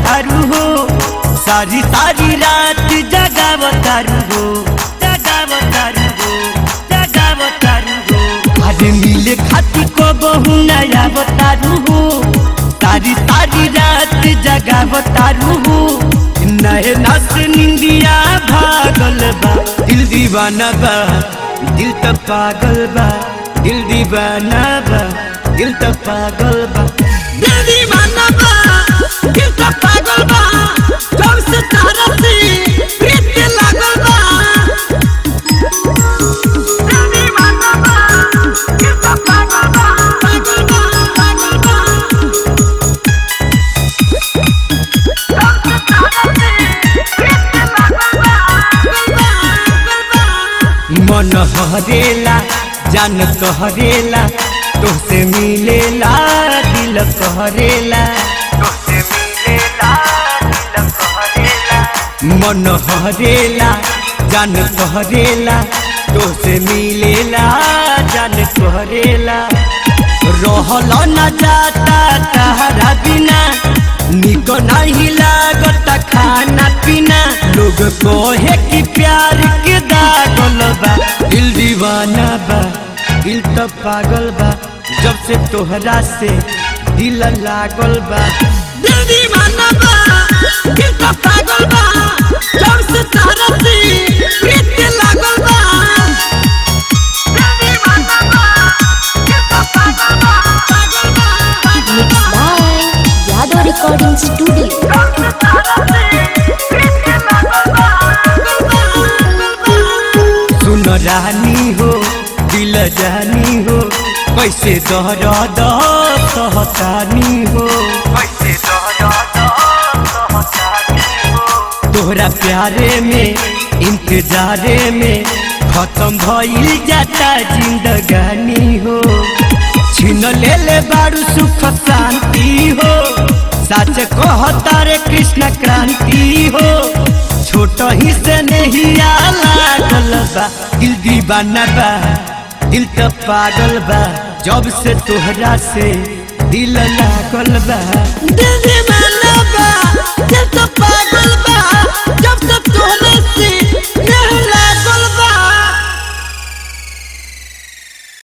तारू हो सारी सारी रात जगाव तारू हो जगाव तारू हो जगाव तारू हो आज मिले खाती को बहु नया बतारू हो सारी सारी रात जगाव तारू हो नए नस निंदिया भागल बा दिल दीवाना बा दिल त पागल बा दिल दीवाना बा दिल त पागल बा दिल दीवाना बा दिल का पागल बा जब से तारा से प्रीत के लागल बा दिल दीवाना बा दिल का पागल बा पागल बा पागल बा जब से तारा से प्रीत के लागल बा पागल बा पागल बा मन हरेला जान कहरेला तोसे मिलेला दिल कहरेला तोसे मिलेला दिल कहरेला मन हरेला जान कहरेला तोसे मिलेला जान कहरेला रहल न जाता तहरा बिना निक नहीं लागत खाना पीना लोग कहे कि प्यार के दागल बा दिल दीवाना बा दिल तो पागल बा जब से तोहरा से दिल लागल बा दिल दीवाना बा दिल का पागल बा जब से तारा से प्रीत के लागल बा दिल दीवाना बा दिल का पागल बा पागल बा पागल Mixed बा by Yadav Recording Studio. जब से तारा से प्रीत के लागल बा पागल बा पागल बा सुन रानी हो दिल जानी हो कैसे दहर सहतानी हो कैसे तोहरा प्यारे में इंतजारे में खत्म भइल जाता जिंदगानी हो छीन ले ले बारू सुख शांति हो सच कहता रे कृष्ण क्रांति हो छोट ही से नहीं लागल बा दिल दीवाना बा दिल तो पागल बा जब से तोहरा से दिल लागल बा दिल दीवाना